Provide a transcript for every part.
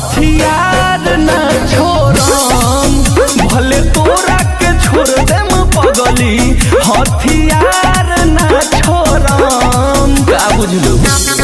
हथियार ना छोड़म भले तोरा के छोड़ देम पगली हथियार ना छोड़म का बुझलू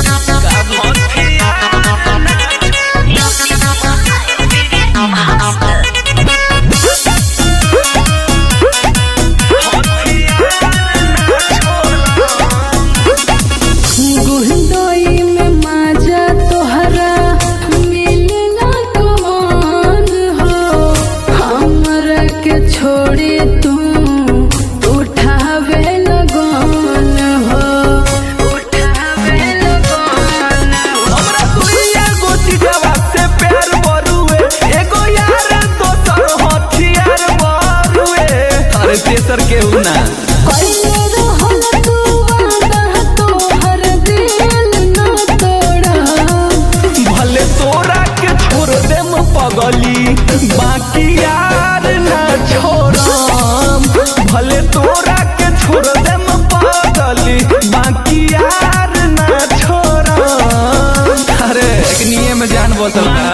गुहदोई में माजा तोहरा मिलना कौन हो हमरा के छोड़े तू उठावे लगन हो उठावे लगन हो हमरा दुनिया गो चीजवा से प्यार बरुए एगो यार दोसर हथियार बरुए अरे तेसर केहू ना कइले रहल तू वादा तोहर दिल न तोड़ा भले तोरा के छोड़ देम पगली बाकी यार ना छोड़म भले तोरा के छोड़ देम पगली बाकी यार ना छोड़म अरे एक निये में जान बसल बा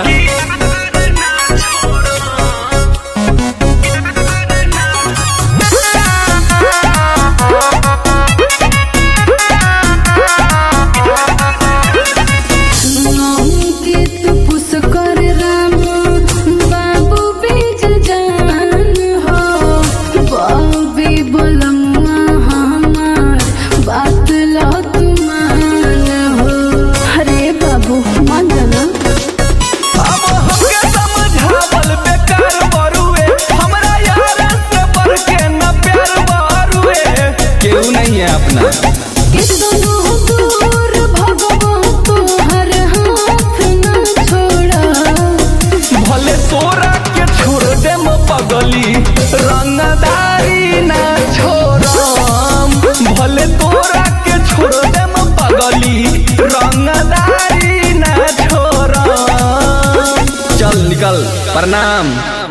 अंकित पुष्कर राम बाबू बीज जान हो बॉबी बोलम्मा हमार बात लो तुमान हो अरे बाबू मान जाना अब हमके समझावल बेकार बरुए हमरा यार से बढ़ के न प्यार बरुए केहू नहीं है अपना कितनो दूर भगवा तोहर हाथ न छोड़ा भले तोरा के छोड़ देम पगली रंगदारी ना छोड़म भले तोरा के छोड़ देम पगली रंगदारी ना छोड़म चल निकल प्रणाम